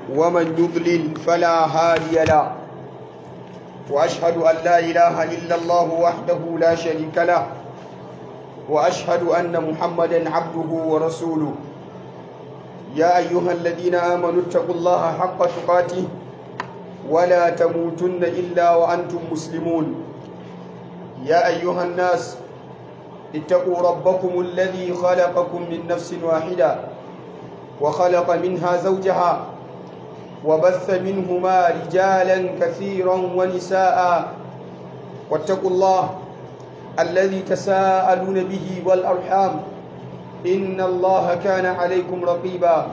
ومن يضلل فلا هادي له وأشهد أن لا إله إلا الله وحده لا شريك له وأشهد أن محمدا عبده ورسوله يا أيها الذين آمنوا اتقوا الله حق تقاته ولا تموتن إلا وأنتم مسلمون يا أيها الناس اتقوا ربكم الذي خلقكم من نفس واحدة وخلق منها زوجها وبث منهما رجالا كثيرا ونساء واتقوا الله الذي تساءلون به والأرحام إن الله كان عليكم رقيبا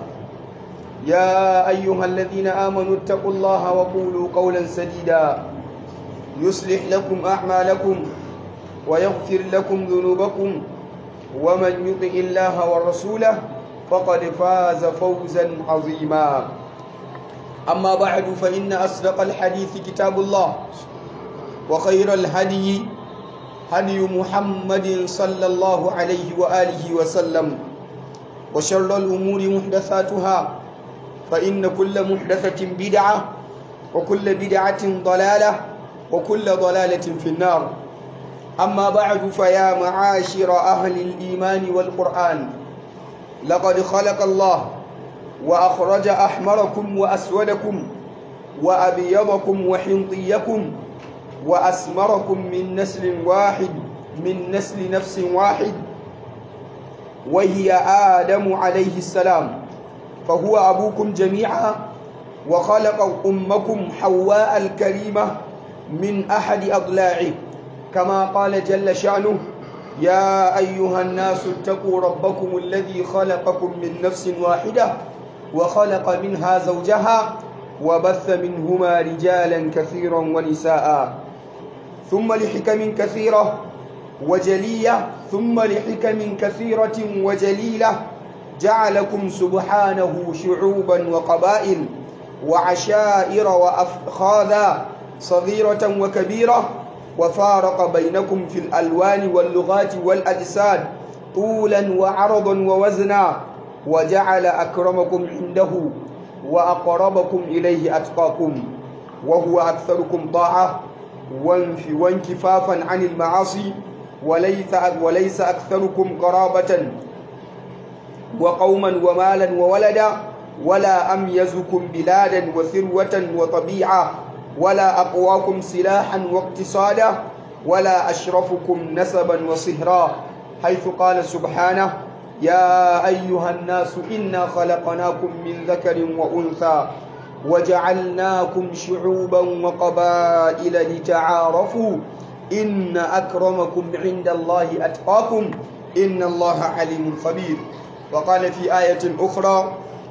يا أيها الذين آمنوا اتقوا الله وقولوا قولا سديدا يصلح لكم أعمالكم ويغفر لكم ذنوبكم ومن يطع الله ورسوله فقد فاز فوزا عظيما أما بعد فإن أصدق الحديث كتاب الله وخير الهدي هدي محمد صلى الله عليه وآله وسلم وشر الأمور محدثاتها فإن كل محدثة بدعة وكل بدعة ضلالة وكل ضلالة في النار أما بعد فيا معاشر أهل الإيمان والقرآن لقد خلق الله وأخرج أحمركم وأسودكم وأبيضكم وحنطيكم وأسمركم من نسل واحد من نسل نفس واحد وهي آدم عليه السلام فهو أبوكم جميعا وخلق أمكم حواء الكريمة من أحد أضلاعه كما قال جل شأنه يا أيها الناس اتقوا ربكم الذي خلقكم من نفس واحدة وخلق منها زوجها وبث منهما رجالا كثيرا ونساء ثم لحكم كثيرة وجلية ثم لحكم كثيرة وجليلة جعلكم سبحانه شعوبا وقبائل وعشائر وأفخاذا صغيرة وكبيرة وفارق بينكم في الألوان واللغات والأجساد طولا وعرضا ووزنا وجعل أكرمكم عنده وأقربكم إليه أتقاكم وهو أكثركم طاعة وانكفافا عن المعاصي وليس وليس أكثركم قرابة وقوما ومالا وولدا ولا أميزكم بلادا وثروة وطبيعة ولا أقواكم سلاحا واقتصادا ولا أشرفكم نسبا وصهرا حيث قال سبحانه يا أيها الناس إنا خلقناكم من ذكر وأنثى وجعلناكم شعوبا وقبائل لتعارفوا إن أكرمكم عند الله أتقاكم إن الله عليم خبير وقال في آية أخرى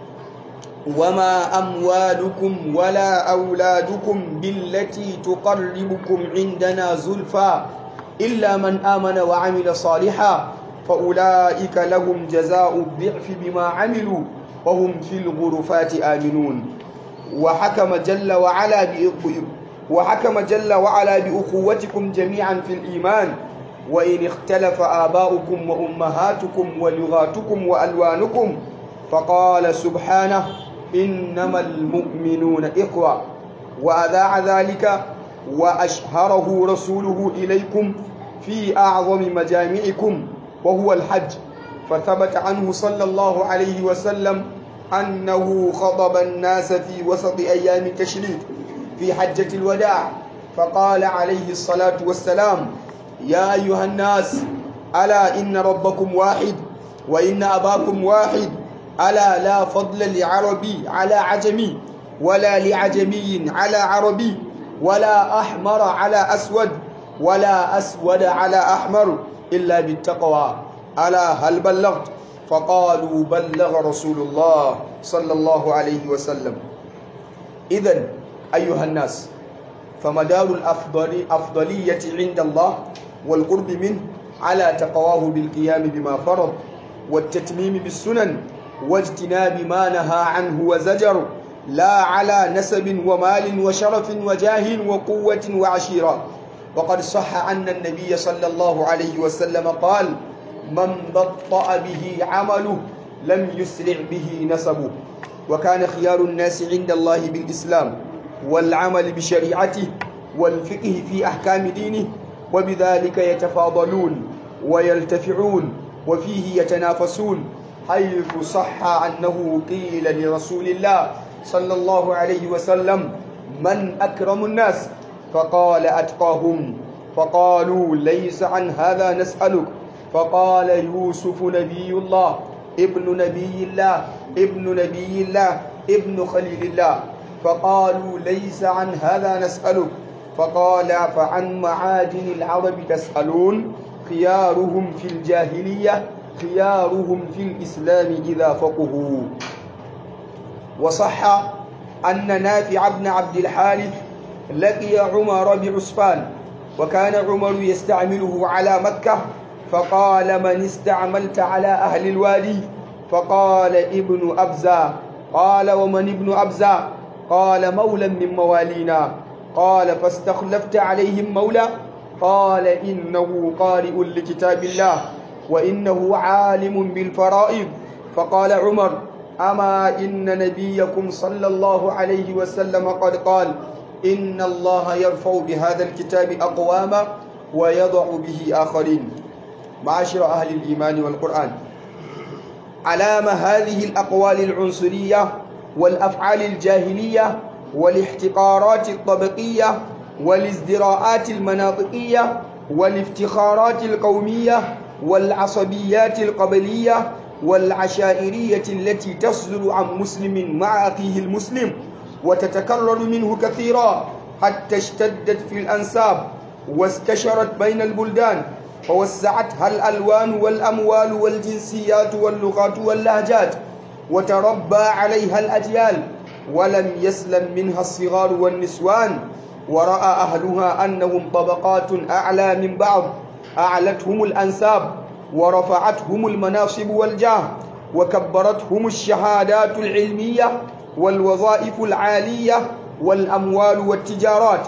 وما أموالكم ولا أولادكم بالتي تقربكم عندنا زلفى إلا من آمن وعمل صالحا فأولئك لهم جزاء الضعف بما عملوا وهم في الغرفات آمنون وحكم جل وعلا وحكم جل وعلا بأخوتكم جميعا في الإيمان وإن اختلف آباؤكم وأمهاتكم ولغاتكم وألوانكم فقال سبحانه إنما المؤمنون إخوة وأذاع ذلك وأشهره رسوله إليكم في أعظم مجامعكم وهو الحج فثبت عنه صلى الله عليه وسلم أنه خطب الناس في وسط أيام التشريق في حجة الوداع فقال عليه الصلاة والسلام يا أيها الناس ألا إن ربكم واحد وإن أباكم واحد ألا لا فضل لعربي على عجمي ولا لعجمي على عربي ولا أحمر على أسود ولا أسود على أحمر إلا بالتقوى ألا هل بلغت فقالوا بلغ رسول الله صلى الله عليه وسلم إذا أيها الناس فمدار الأفضل أفضلية عند الله والقرب منه على تقواه بالقيام بما فرض والتتميم بالسنن واجتناب ما نهى عنه وزجر لا على نسب ومال وشرف وجاه وقوة وعشيرة وقد صح أن النبي صلى الله عليه وسلم قال من بطأ به عمله لم يسرع به نسبه وكان خيار الناس عند الله بالإسلام والعمل بشريعته والفقه في أحكام دينه وبذلك يتفاضلون ويلتفعون وفيه يتنافسون حيث صح أنه قيل لرسول الله صلى الله عليه وسلم من أكرم الناس فقال أتقاهم فقالوا ليس عن هذا نسألك فقال يوسف نبي الله ابن نبي الله ابن نبي الله ابن خليل الله فقالوا ليس عن هذا نسألك فقال فعن معادن العرب تسألون خيارهم في الجاهلية خيارهم في الإسلام إذا فقهوا وصح أن نافع بن عبد الحارث لقي عمر بعسفان وكان عمر يستعمله على مكة فقال من استعملت على أهل الوادي فقال ابن أبزة قال ومن ابن أبزة قال مولى من موالينا قال فاستخلفت عليهم مولى قال إنه قارئ لكتاب الله وإنه عالم بالفرائض فقال عمر أما إن نبيكم صلى الله عليه وسلم قد قال إن الله يرفع بهذا الكتاب أقواما ويضع به آخرين معاشر أهل الإيمان والقرآن علام هذه الأقوال العنصرية والأفعال الجاهلية والاحتقارات الطبقية والازدراءات المناطقية والافتخارات القومية والعصبيات القبلية والعشائرية التي تصدر عن مسلم مع أخيه المسلم وتتكرر منه كثيرا حتى اشتدت في الأنساب واستشرت بين البلدان فوسعتها الألوان والأموال والجنسيات واللغات واللهجات وتربى عليها الأجيال ولم يسلم منها الصغار والنسوان ورأى أهلها أنهم طبقات أعلى من بعض أعلتهم الأنساب ورفعتهم المناصب والجاه وكبرتهم الشهادات العلمية والوظائف العالية والأموال والتجارات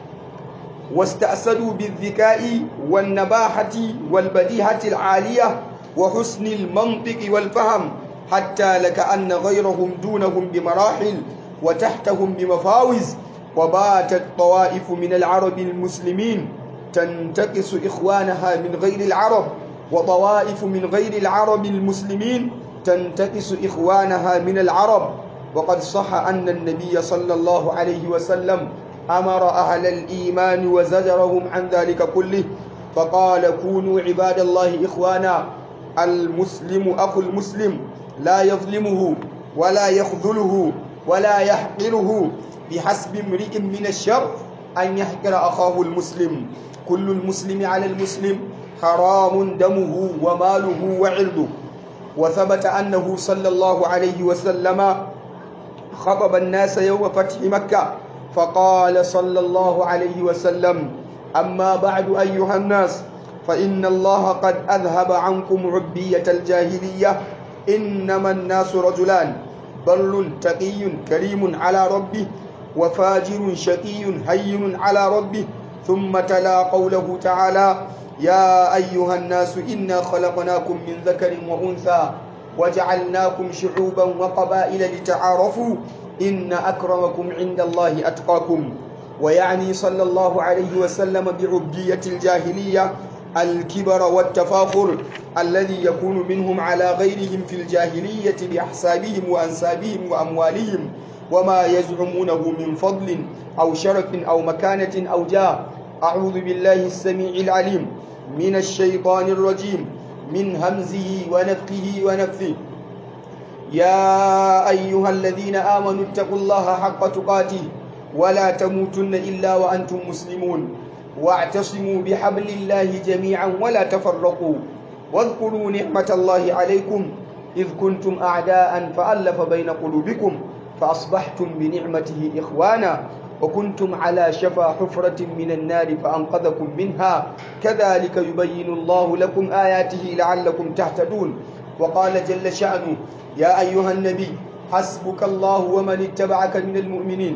واستأسدوا بالذكاء والنباحة والبديهة العالية وحسن المنطق والفهم حتى لكأن غيرهم دونهم بمراحل وتحتهم بمفاوز وباتت طوائف من العرب المسلمين تنتقص إخوانها من غير العرب وطوائف من غير العرب المسلمين تنتقص إخوانها من العرب وقد صح أن النبي صلى الله عليه وسلم أمر أهل الإيمان وزجرهم عن ذلك كله فقال كونوا عباد الله إخوانا المسلم أخو المسلم لا يظلمه ولا يخذله ولا يحقره بحسب امرئ من الشر أن يحقر أخاه المسلم كل المسلم على المسلم حرام دمه وماله وعرضه وثبت أنه صلى الله عليه وسلم خطب الناس يوم فتح مكة فقال صلى الله عليه وسلم أما بعد أيها الناس فإن الله قد أذهب عنكم عبية الجاهلية إنما الناس رجلان بر تقي كريم على ربه وفاجر شقي هين على ربه ثم تلا قوله تعالى يا أيها الناس إنا خلقناكم من ذكر وأنثى وجعلناكم شعوبا وقبائل لتعارفوا إن أكرمكم عند الله أتقاكم ويعني صلى الله عليه وسلم بعبدية الجاهلية الكبر والتفاخر الذي يكون منهم على غيرهم في الجاهلية بأحسابهم وأنسابهم وأموالهم وما يزعمونه من فضل أو شرف أو مكانة أو جاه أعوذ بالله السميع العليم من الشيطان الرجيم من همزه ونفخه ونفثه يا أيها الذين آمنوا اتقوا الله حق تقاته ولا تموتن إلا وأنتم مسلمون واعتصموا بحبل الله جميعا ولا تفرقوا واذكروا نعمة الله عليكم إذ كنتم أعداء فألف بين قلوبكم فأصبحتم بنعمته إخوانا وكنتم على شفا حفرة من النار فأنقذكم منها كذلك يبين الله لكم آياته لعلكم تهتدون وقال جل شأنه يا أيها النبي حسبك الله ومن اتبعك من المؤمنين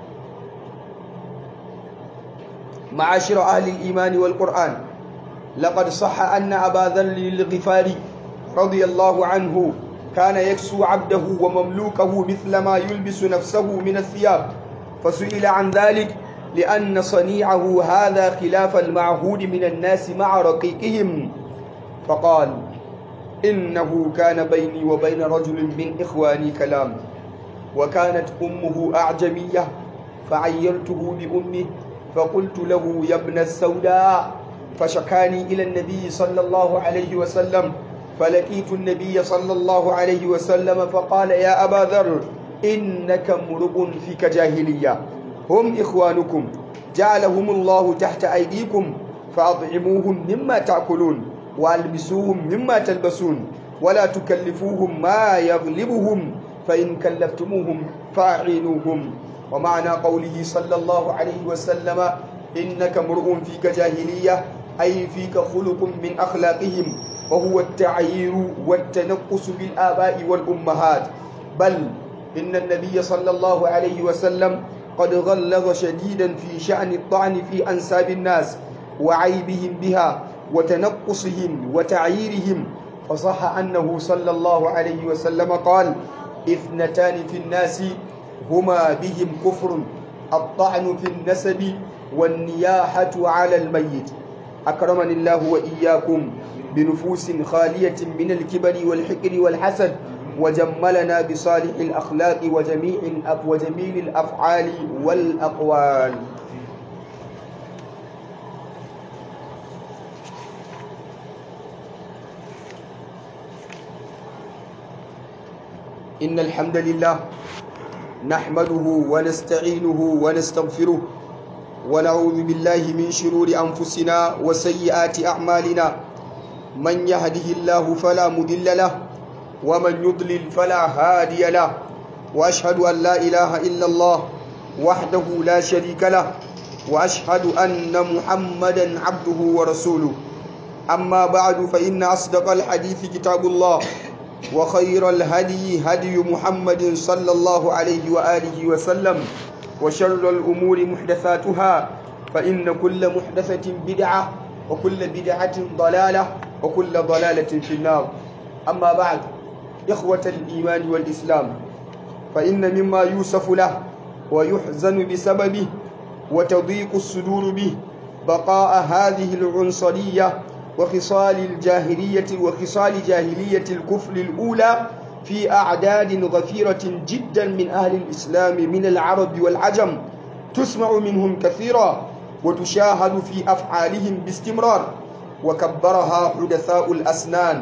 معاشر أهل الإيمان والقرآن لقد صح أن أبا ذر الغفاري رضي الله عنه كان يكسو عبده ومملوكه مثل ما يلبس نفسه من الثياب فسئل عن ذلك لأن صنيعه هذا خلاف المعهود من الناس مع رقيقهم فقال إنه كان بيني وبين رجل من إخواني كلام وكانت أمه أعجمية فعيرته بأمه فقلت له يا ابن السوداء فشكاني إلى النبي صلى الله عليه وسلم فلقيت النبي صلى الله عليه وسلم فقال يا أبا ذر إنك امرؤ فيك جاهلية هم إخوانكم جعلهم الله تحت أيديكم فأطعموهم مما تأكلون وألبسوهم مما تلبسون ولا تكلفوهم ما يغلبهم فإن كلفتموهم فأعينوهم ومعنى قوله صلى الله عليه وسلم إنك امرؤ فيك جاهلية أي فيك خلق من أخلاقهم وهو التعيير والتنقص بالآباء والأمهات بل إن النبي صلى الله عليه وسلم قد غلظ شديدا في شأن الطعن في أنساب الناس وعيبهم بها وتنقصهم وتعييرهم فصح أنه صلى الله عليه وسلم قال اثنتان في الناس هما بهم كفر الطعن في النسب والنياحة على الميت أكرمني الله وإياكم بنفوس خالية من الكبر والحقر والحسد وجملنا بصالح الأخلاق وجميع وجميل الأفعال والأقوال إن الحمد لله نحمده ونستعينه ونستغفره ونعوذ بالله من شرور أنفسنا وسيئات أعمالنا من يهده الله فلا مضل له ومن يضلل فلا هادي له وأشهد أن لا إله إلا الله وحده لا شريك له وأشهد أن محمدا عبده ورسوله أما بعد فإن أصدق الحديث كتاب الله وخير الهدي هدي محمد صلى الله عليه وآله وسلم وشر الأمور محدثاتها فإن كل محدثة بدعة وكل بدعة ضلالة وكل ضلالة في النار أما بعد إخوة الإيمان والإسلام فإن مما يوصف له ويحزن بسببه وتضيق الصدور به بقاء هذه العنصرية وخصال الجاهلية وخصال جاهلية الكفر الأولى في أعداد غفيرة جدا من أهل الإسلام من العرب والعجم تسمع منهم كثيرا وتشاهد في أفعالهم باستمرار وكبرها حدثاء الأسنان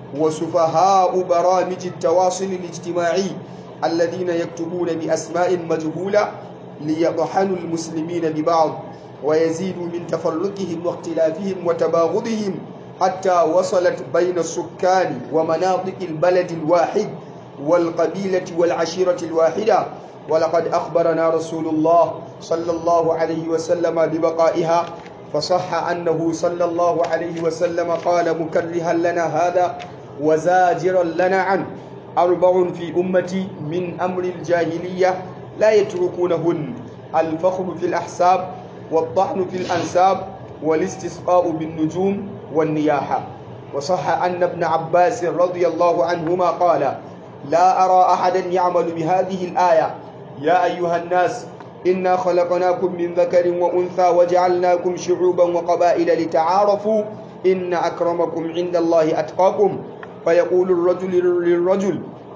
وسفهاء برامج التواصل الاجتماعي الذين يكتبون بأسماء مجهولة ليطحنوا المسلمين ببعض ويزيدوا من تفرقهم واختلافهم وتباغضهم حتى وصلت بين السكان ومناطق البلد الواحد والقبيلة والعشيرة الواحدة ولقد أخبرنا رسول الله صلى الله عليه وسلم ببقائها فصح أنه صلى الله عليه وسلم قال مكرها لنا هذا وزاجرا لنا عنه أربع في أمتي من أمر الجاهلية لا يتركونهن الفخر في الأحساب والطعن في الأنساب والاستسقاء بالنجوم والنياحة وصح أن ابن عباس رضي الله عنهما قال لا أرى أحدا يعمل بهذه الآية يا أيها الناس إنا خلقناكم من ذكر وأنثى وجعلناكم شعوبا وقبائل لتعارفوا إن أكرمكم عند الله أتقاكم فيقول الرجل للرجل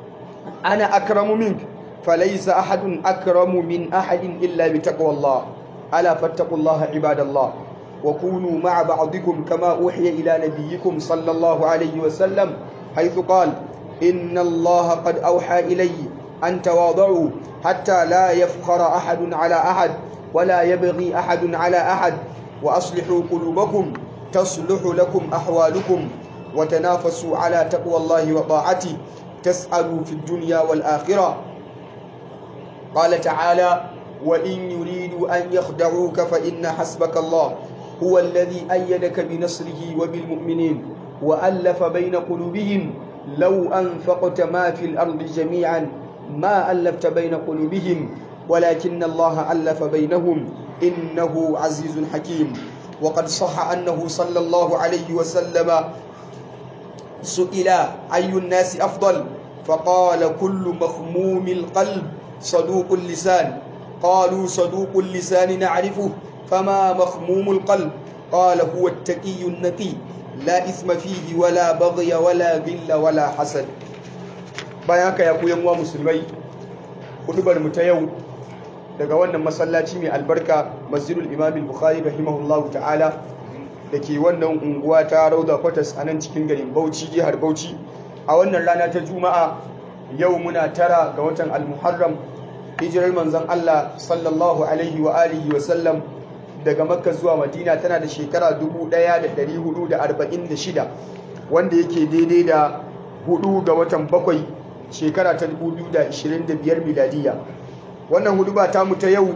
أنا أكرم منك فليس أحد أكرم من أحد إلا بتقوى الله ألا فاتقوا الله عباد الله وكونوا مع بعضكم كما أوحي إلى نبيكم صلى الله عليه وسلم حيث قال إن الله قد أوحى إلي أن تواضعوا حتى لا يفخر أحد على أحد ولا يبغي أحد على أحد وأصلحوا قلوبكم تصلح لكم أحوالكم وتنافسوا على تقوى الله وطاعته تسألوا في الدنيا والآخرة قال تعالى وإن يريدوا أن يخدعوك فإن حسبك الله هو الذي أيدك بنصره وبالمؤمنين وألف بين قلوبهم لو أنفقت ما في الأرض جميعا ما ألفت بين قلوبهم ولكن الله ألف بينهم إنه عزيز حكيم وقد صح أنه صلى الله عليه وسلم سئل أي الناس أفضل فقال كل مخموم القلب صدوق اللسان قالوا صدوق اللسان نعرفه فما مخموم القلب قال هو التقي النقي لا إثم فيه ولا بغي ولا غل ولا حسد bayan ya ku yanwa musulmai hudubar mu ta yau daga wannan masallaci mai albarka masjidul imam al-bukhari rahimahullahu ta'ala da ke wannan unguwa ta rauda kwatas a nan cikin garin bauchi jihar bauchi a wannan rana ta juma'a yau muna tara ga watan al-muharram hijirar manzon Allah sallallahu alaihi wa alihi wa sallam daga makka zuwa madina tana da shekara 1446 wanda yake daidai da hudu ga watan bakwai shekara ta 2025 miladiya wannan hudu ba ta ta yau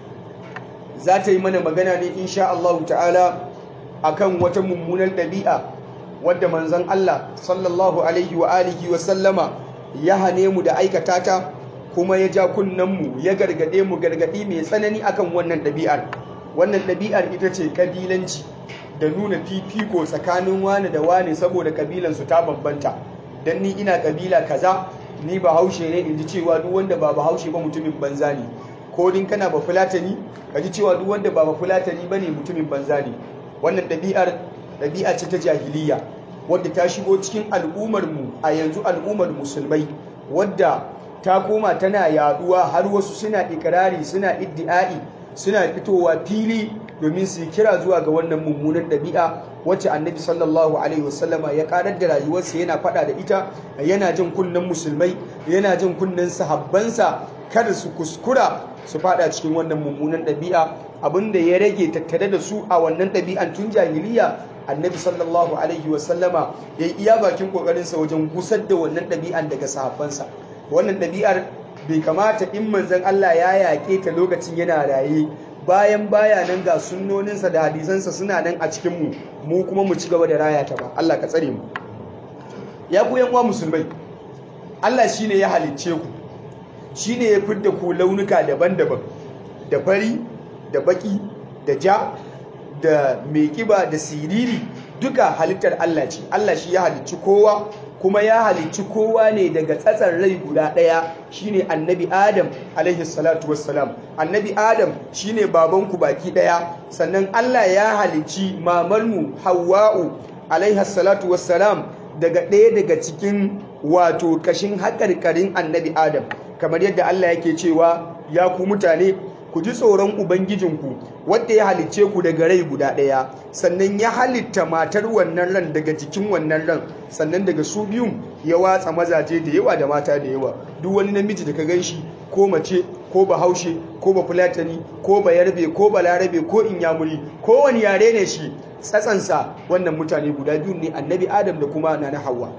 za ta yi mana magana ne insha Allah ta'ala akan wata mummunan ɗabi'a wadda manzon Allah sallallahu alaihi wa alihi wa sallama ya hane mu da aikata ta kuma ya ja mu ya gargade mu gargadi mai tsanani akan wannan ɗabi'ar wannan ɗabi'ar ita ce ƙabilanci da nuna fifiko tsakanin wani da wani saboda ƙabilansu ta bambanta don ni ina ƙabila kaza ni ba haushe ne in ji cewa duk wanda ba ba haushe ba mutumin banza ne ko din kana ba fulatani ka ji cewa duk wanda ba ba fulatani ba ne mutumin banza ne wannan ɗabi'ar ɗabi'a ce ta jahiliya wadda ta shigo cikin al'ummarmu a yanzu al'ummar musulmai wadda ta koma tana yaduwa har wasu suna ikirari suna iddi'ai suna fitowa fili domin su kira zuwa ga wannan mummunan ɗabi'a wacce annabi sallallahu alaihi wasallama ya karar da rayuwarsa yana faɗa da ita yana jin kunnen musulmai yana jin kunnen sahabbansa kada su kuskura su faɗa cikin wannan mummunan ɗabi'a abinda ya rage tattare da su a wannan ɗabi'an tun jahiliya annabi sallallahu alaihi wasallama ya yi iya bakin ƙoƙarinsa wajen gusar da wannan ɗabi'an daga sahabbansa wannan ɗabi'ar bai kamata in manzon Allah ya yaƙe ta lokacin yana raye bayan baya nan ga sunnoninsa da hadisansa suna nan a cikinmu mu kuma mu ci gaba da raya ta ba Allah ka tsare mu ya ku yan uwa musulmai Allah shine ya halicce ku shine ya fidda ku launuka daban-daban da fari da baki da ja da mai kiba da siriri duka halittar Allah ce Allah shi ya halicci kowa kuma ya halicci kowa ne daga tsatsar rai guda ɗaya shine annabi adam alaihi salatu wassalam annabi adam shine babanku baki ɗaya sannan Allah ya halicci mamarmu hawa'u alaihi salatu wassalam daga ɗaya daga cikin wato kashin haƙarƙarin annabi adam kamar yadda Allah yake cewa ya ku mutane ku ji tsoron Ubangijinku wadda ya halicce ku daga rai guda ɗaya sannan ya halitta matar wannan ran daga jikin wannan ran sannan daga su biyun ya watsa mazaje da yawa da mata da yawa duk wani namiji da ka gan shi ko mace ko bahaushe ko ba fulatani ko ba yarbe ko ba larabe ko inyamuri ko wani yare ne shi tsatsansa wannan mutane guda biyu ne annabi adam da kuma nana hawa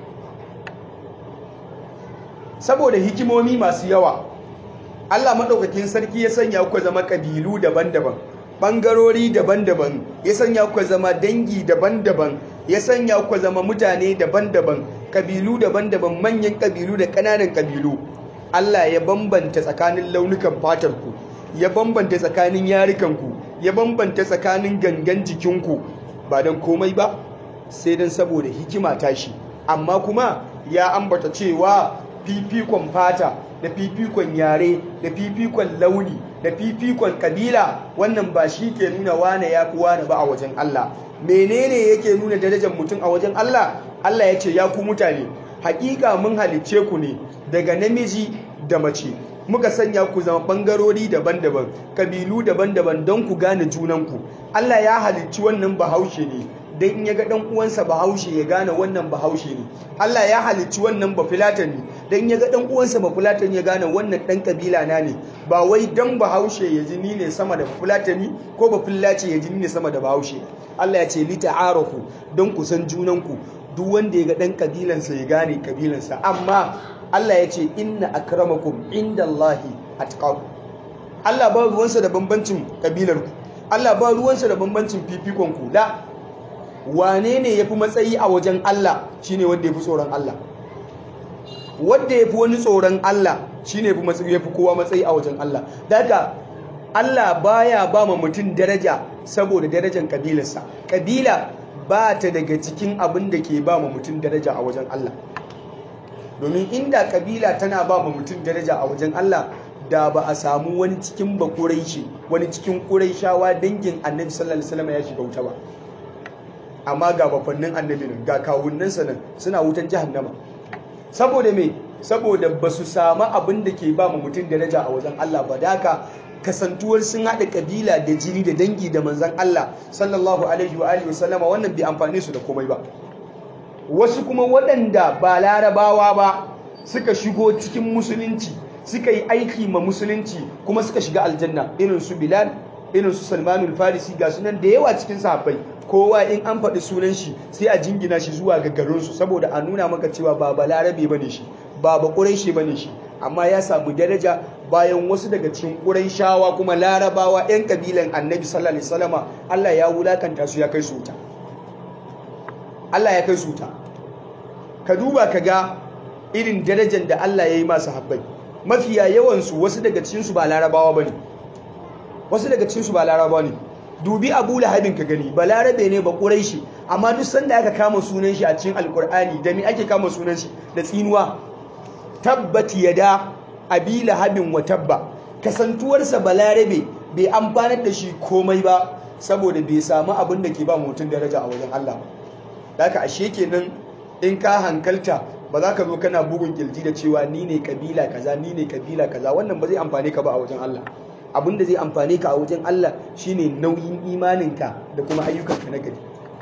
saboda hikimomi masu yawa Allah maɗaukakin sarki ya sanya ku zama ƙabilu daban-daban ɓangarori daban-daban ya sanya ku zama dangi daban-daban ya sanya ku zama mutane daban-daban ƙabilu daban-daban manyan ƙabilu da ƙananan ƙabilu Allah ya bambanta tsakanin launukan fatarku ya bambanta tsakanin yarukanku ya bambanta tsakanin gangan jikinku ba don komai ba sai don saboda hikima tashi amma kuma ya ambata cewa fifikon fata da fifikon yare da fifikon launi da fifikon kabila wannan ba shi ke nuna wane ya fi wane ba a wajen Allah menene yake nuna darajar mutum a wajen Allah Allah ya ce ya ku mutane hakika mun halicce ku ne daga namiji da mace muka sanya ku zama bangarori daban-daban kabilu daban-daban don ku gane junanku Allah ya halicci wannan bahaushe ne don in ya ga ɗan uwansa bahaushe ya gane wannan bahaushe ne Allah ya halicci wannan bafulatani don ya ga ɗan uwansa bafulatani ya gane wannan ɗan kabila na ne ba wai dan bahaushe ya ji ni ne sama da bafulatani ko bafulace ya ji ni ne sama da bahaushe Allah ya ce li ta'arafu don ku san junanku duk wanda ya ga ɗan kabilansa ya gane kabilansa amma Allah ya ce inna akramakum indallahi atqakum Allah ba ruwansa da bambancin kabilarku Allah ba ruwansa da bambancin fifikonku da wane ne ya fi matsayi a wajen Allah shi ne wanda ya fi tsoron Allah wanda ya fi wani tsoron Allah shi ne ya fi kowa matsayi a wajen Allah daga Allah baya ba ma mutum daraja saboda darajar kabilarsa kabila ba ta daga cikin abin da ke ba ma mutum daraja a wajen Allah domin inda kabila tana ba ma mutum daraja a wajen Allah da ba a samu wani cikin bakuraishi wani cikin ƙuraishawa dangin annabi sallallahu alaihi wasallam ya shiga wuta ba amma ga bafannin annabi nan ga kawunnansa nan suna wutan jahannama saboda me saboda ba su samu abin da ke ba mu mutum daraja a wajen Allah ba da haka kasantuwar sun haɗa kabila da jini da dangi da manzan Allah sallallahu alaihi wa alihi wasallama wannan bai amfane su da komai ba wasu kuma waɗanda ba larabawa ba suka shigo cikin musulunci suka yi aiki ma musulunci kuma suka shiga aljanna irin su bilal irin su salmanul farisi ga sunan da yawa cikin sahabbai kowa in an faɗi sunan shi sai a jingina shi zuwa ga garinsu saboda a nuna maka cewa ba balarabe bane shi ba ba ƙuraishe bane shi amma ya samu daraja bayan wasu daga cikin ƙuraishawa kuma larabawa 'yan kabilan annabi sallallahu alaihi wasallama Allah ya wulakanta su ya kai su wuta Allah ya kai su wuta ka duba ka ga irin darajar da Allah ya yi masu habbai mafiya yawansu wasu daga cikinsu ba larabawa ba ne wasu daga cikinsu ba larabawa ne dubi abu lahabin ka gani ba larabe ne ba ƙurai shi amma duk sanda aka kama sunan shi a cikin alkur'ani da me ake kama sunan shi da tsinuwa tabbat yada abi lahabin wa tabba kasantuwarsa ba larabe bai amfanar da shi komai ba saboda bai samu abin da ke ba mutum daraja a wajen Allah ba haka ashe kenan in ka hankalta ba za ka zo kana bugun kirji da cewa ni ne kabila kaza ni ne kabila kaza wannan ba zai amfane ka ba a wajen Allah abin da zai amfane ka a wajen Allah shine nauyin imaninka da kuma ayyukanka na gari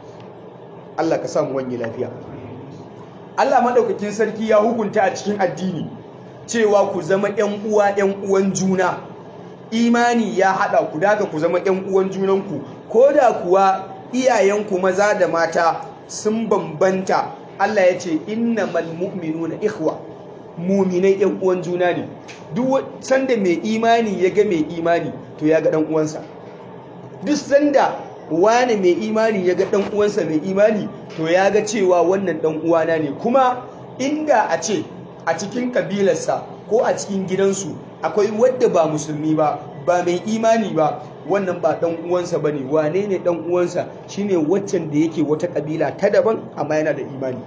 Allah ka samu wani lafiya Allah madaukakin sarki ya hukunta a cikin addini cewa ku zama ƴan uwa ƴan uwan juna imani ya hada ku daga ku zama ƴan uwan junanku ko da kuwa iyayenku maza da mata sun bambanta Allah ya ce innamal mu'minuna ikhwa muminai ɗan uwan juna ne duk sanda mai imani ya ga mai imani to ya ga ɗan uwansa duk sanda wani mai imani ya ga ɗan uwansa mai imani to ya ga cewa wannan ɗan uwana ne kuma inda a ce a cikin kabilarsa ko a cikin gidansu akwai wadda ba musulmi ba ba mai imani ba wannan ba ɗan uwansa ba ne wane ne ɗan uwansa shine waccan da yake wata kabila ta daban amma yana da imani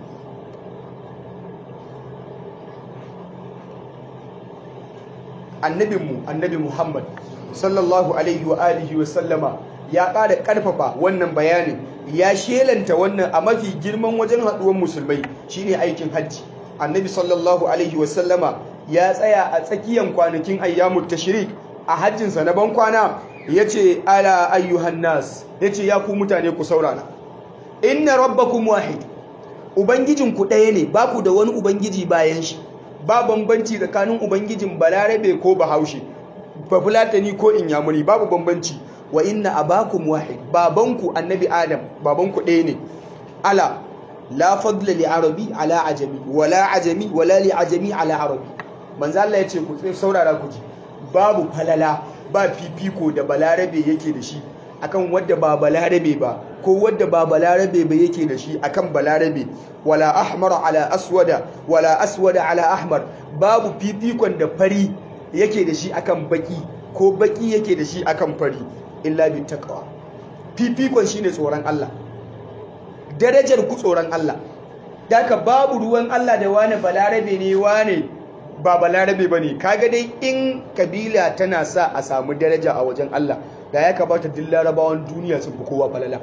annabinmu annabi muhammad sallallahu alaihi wa alihi wa sallama ya ƙara ƙarfafa wannan bayanin ya shelanta wannan a mafi girman wajen haɗuwar musulmai shine aikin hajji annabi sallallahu alaihi wa sallama ya tsaya a tsakiyar kwanakin ayyamut tashrik a hajjinsa na bankwana ya ce ala ayyuhan nas ya ce ya ku mutane ku saurana inna rabbakum wahid ubangijinku ɗaya ne ba ku da wani ubangiji bayan shi ba bambanci tsakanin ubangijin balarabe ko bahaushe bafulatani ko inyamuri babu bambanci wa inna abakum wahid babanku annabi adam babanku ɗaya ne ala la fadla li arabi ala ajami wala ajami wala li ajami ala arabi manzo Allah yace ku saurara ku ji babu falala ba fifiko da balarabe yake da shi akan wadda ba balarabe ba ko wadda ba balarabe ba yake da shi akan balarabe wala ahmar ala aswada wala aswada ala ahmar babu fifikon da fari yake da shi akan baki ko baki yake da shi akan fari illa bi taqwa fifikon shine tsoron Allah darajar ku tsoron Allah daka babu ruwan Allah da wani balarabe ne wani ba balarabe bane kaga dai in kabila tana sa a samu daraja a wajen Allah da ya kamata duk larabawan duniya sun fi kowa falala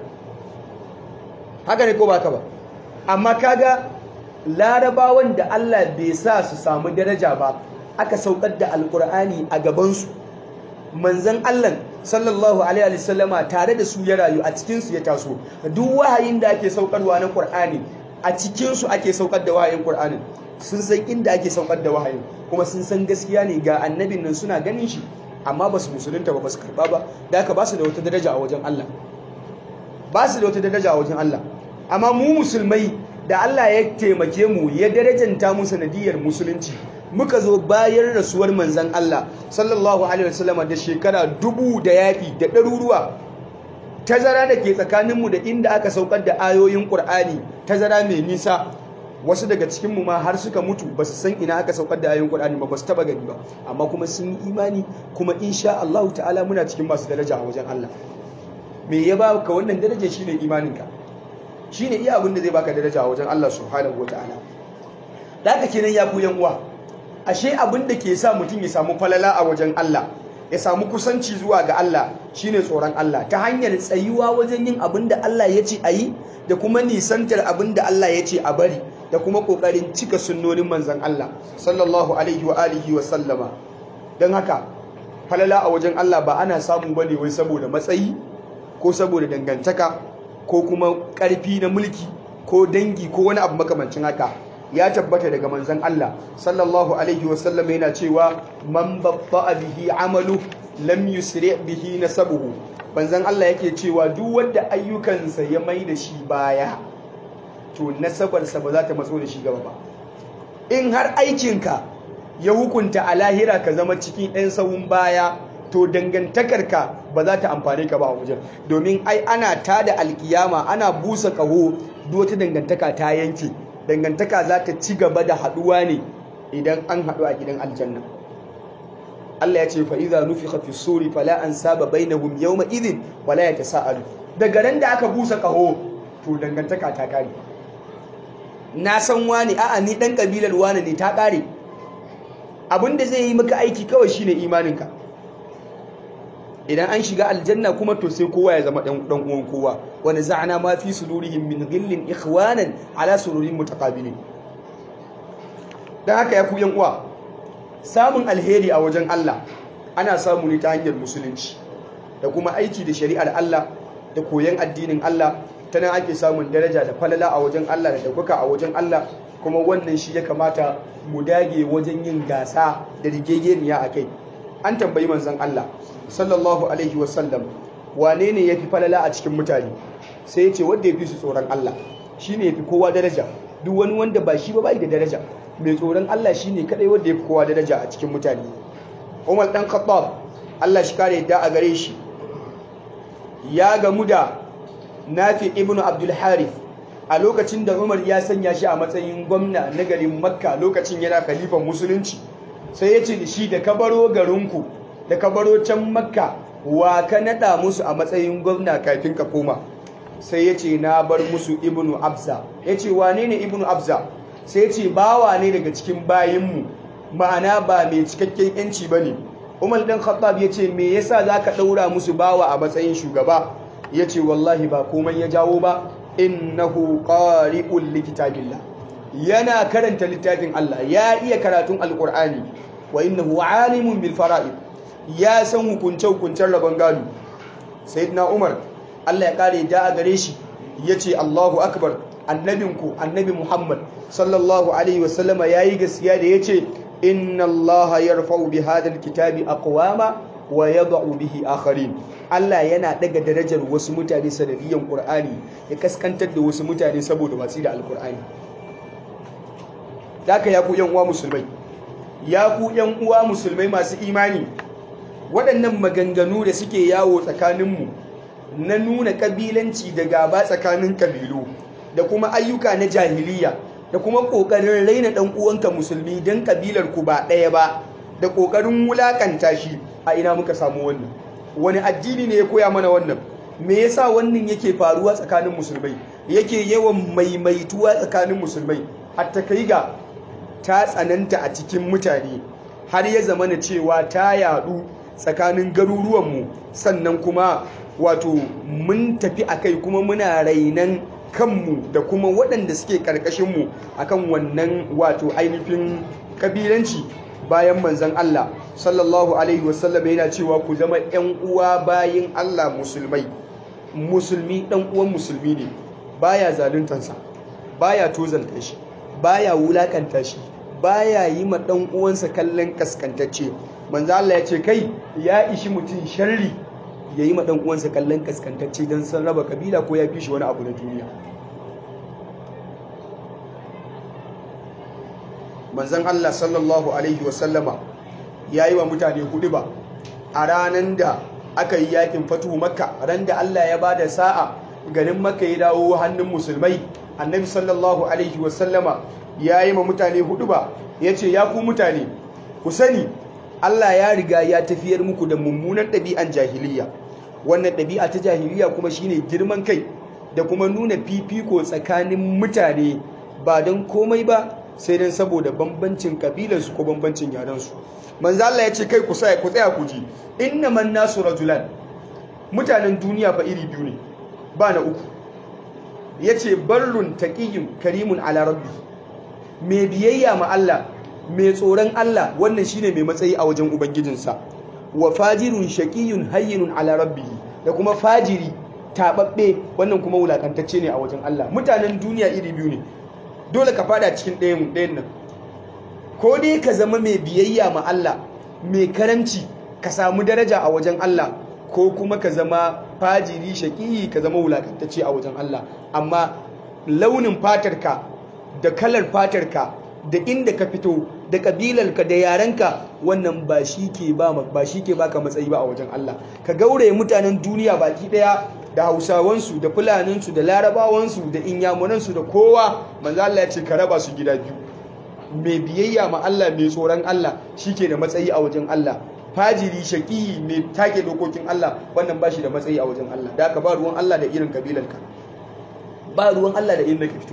haka ne ko ba ka ba amma kaga larabawan da Allah bai sa su samu daraja ba aka saukar da alkur'ani a gabansu manzan Allah sallallahu alaihi wasallama tare da su ya rayu a cikinsu ya taso duk wahayin da ake saukarwa na qur'ani a cikinsu ake saukar da wahayin qur'anin sun san inda ake saukar da wahayin kuma sun san gaskiya ne ga annabin nan suna ganin shi amma ba su musulunta ba ba su karba ba da aka ba su da wata daraja a wajen Allah ba su da wata daraja a wajen Allah amma mu musulmai da Allah ya taimake mu ya darajanta mu sanadiyar musulunci muka zo bayan rasuwar manzan Allah sallallahu alaihi wasallam da shekara dubu da yaƙi da ɗaruruwa tazara da ke tsakaninmu da inda aka saukar da ayoyin ƙur'ani tazara mai nisa wasu daga cikinmu ma har suka mutu ba su san ina aka saukar da ayoyin ƙur'ani ba ba su taɓa gani ba amma kuma sun yi imani kuma insha Allah ta'ala muna cikin masu daraja a wajen Allah me ya ba ka wannan daraja shine imaninka shine iya abin da zai baka daraja a wajen Allah subhanahu wataala da haka kenan ya ku yan uwa ashe abin da ke sa mutum ya samu falala a wajen Allah ya samu kusanci zuwa ga Allah shine tsoron Allah ta hanyar tsayuwa wajen yin abin da Allah ya ce a yi da kuma nisantar abin da Allah ya ce a bari da kuma kokarin cika sunnonin manzon Allah sallallahu alaihi wa alihi wa sallama don haka falala a wajen Allah ba ana samu bane wai saboda matsayi ko saboda dangantaka ko kuma ƙarfi na mulki ko dangi ko wani abu makamancin haka ya tabbata daga manzon Allah sallallahu alaihi wasallam yana cewa man babba bihi amalu lam yusri bihi nasabuhu manzon Allah yake cewa duk wanda ayyukansa ya mai da shi baya to nasabarsa ba za ta matso da shi gaba ba in har aikinka ya hukunta a lahira ka zama cikin 'yan sawun baya to dangantakarka ba za ta amfane ka ba a wajen domin ai ana tada alkiyama ana busa ƙaho duk wata dangantaka ta yanke dangantaka za ta ci gaba da haɗuwa ne idan an haɗu a gidan aljanna Allah ya ce fa idza nufikha fi suri fala ansaba bainahum yawma idhin wala yatasaalu daga ran da aka busa ƙaho to dangantaka ta kare na san wani a'a ni dan kabilar wani ne ta kare abinda zai yi maka aiki kawai shine imaninka idan an shiga aljanna kuma to sai kowa ya zama dan uwan kowa wani za'ana ma fi sudurihim min ghillin ikhwanan ala sururin mutaqabilin dan haka ya ku yan uwa samun alheri a wajen Allah ana samu ne ta hanyar musulunci da kuma aiki da shari'ar Allah da koyon addinin Allah ta nan ake samun daraja da falala a wajen Allah da daukaka a wajen Allah kuma wannan shi ya kamata mu dage wajen yin gasa da rigegeniya a kai an tambayi manzon Allah sallallahu alaihi wasallam wane ne ya fi falala a cikin mutane sai ya ce wanda ya fi su tsoron Allah shi ne ya fi kowa daraja duk wani wanda ba shi ba bai da daraja mai tsoron Allah shi ne kadai wanda ya fi kowa daraja a cikin mutane Umar dan Khattab Allah shi kare yadda a gare shi ya gamu da Nafi ibn Abdul Harith a lokacin da Umar ya sanya shi a matsayin gwamna na garin Makka lokacin yana khalifan musulunci sai ya ce da shi da ka baro garinku da ka baro can Makka wa ka nada musu a matsayin gwamna kafin ka koma sai ya ce na bar musu ibnu Abza ya ce wane ne ibnu Abza sai ya ce bawa ne daga cikin bayinmu ma'ana ba mai cikakken yanci ba ne Umar dan Khattab ya ce me yasa za ka ɗaura musu bawa a matsayin shugaba ya ce wallahi ba komai ya jawo ba innahu qari'un likitabillah yana karanta littafin Allah ya iya karatun alqur'ani wa innahu alimun bil fara'id ya san hukunce hukuncen rabon gado sayyidina Umar Allah ya kare da a gare shi yace Allahu akbar annabinku annabi Muhammad sallallahu alaihi wasallama yayi gaskiya da yace inna Allah yarfa'u bi hadha alkitabi aqwama wa yad'u bihi akharin Allah yana daga darajar wasu mutane sanadiyan Qur'ani ya kaskantar da wasu mutane saboda watsi da Al-Qur'ani Daka ya ku yan uwa musulmai ya ku yan uwa musulmai masu imani waɗannan maganganu da suke yawo tsakaninmu na nuna kabilanci da gaba tsakanin kabilu da kuma ayyuka na jahiliya da kuma ƙoƙarin raina ɗan uwanka musulmi don kabilar ku ba ɗaya ba da ƙoƙarin wulaƙanta shi a ina muka samu wannan wani addini ne ya koya mana wannan me yasa wannan yake faruwa tsakanin musulmai yake yawan maimaituwa tsakanin musulmai hatta kai ga ta tsananta a cikin mutane har ya zama na cewa ta yadu tsakanin garuruwanmu sannan kuma wato mun tafi a kai kuma muna rainan kanmu da kuma waɗanda suke ƙarƙashinmu akan wannan wato ainihin ƙabilanci bayan manzan Allah sallallahu alaihi wasallam yana cewa ku zama ƴan uwa bayin Allah musulmai musulmi ɗan uwan musulmi ne baya zaluntansa baya tozalta shi baya wulakanta shi baya yi ma ɗan uwansa kallon kaskantacce manzo Allah ya ce kai ya ishi mutum sharri ya yi ma ɗan uwansa kallon kaskantacce don san raba kabila ko ya fi shi wani abu na duniya manzon Allah sallallahu alaihi wasallama ya yi wa mutane hudu ba a ranar da aka yi yakin fatu makka ran da Allah ya ba da sa'a garin makka ya dawo hannun musulmai annabi sallallahu alaihi wasallama ya yi ma mutane hudu ba ya ce ya ku mutane ku sani Allah ya riga ya tafiyar muku da mummunan ɗabi'an jahiliya wannan ɗabi'a ta jahiliya kuma shine girman kai da kuma nuna fifiko tsakanin mutane ba don komai ba sai dan saboda bambancin kabilarsu ko bambancin yarensu manzo Allah ya ce kai ku sai ku tsaya ku ji innaman nasu rajulan mutanen duniya fa iri biyu ne ba na uku yace barrun taqiyyun karimun ala rabbi mai biyayya ma Allah mai tsoron Allah wannan shine mai matsayi a wajen ubangijinsa wa fajirun shaqiyun hayyinun ala rabbi da kuma fajiri tababbe wannan kuma wulakantacce ne a wajen Allah mutanen duniya iri biyu ne dole ka fada cikin ɗayan ɗayan nan ko dai ka zama mai biyayya ma Allah mai karanci ka samu daraja a wajen Allah ko kuma ka zama fajiri shaƙi ka zama wulakantacce a wajen Allah amma launin fatarka da kalar fatarka da inda ka fito da kabilarka da yarenka wannan ba shi ke ba ba shi ke baka matsayi ba a wajen Allah ka gauraye mutanen duniya baki daya da Hausawansu da Fulaninsu da Larabawansu da Inyamuransu da kowa manzo Allah ya ce ka raba su gida biyu mai biyayya ma Allah mai tsoron Allah shike da matsayi a wajen Allah fajiri shaƙi mai take dokokin Allah wannan ba shi da matsayi a wajen Allah da aka ba ruwan Allah da irin kabilarka ba ruwan Allah da irin da ka fito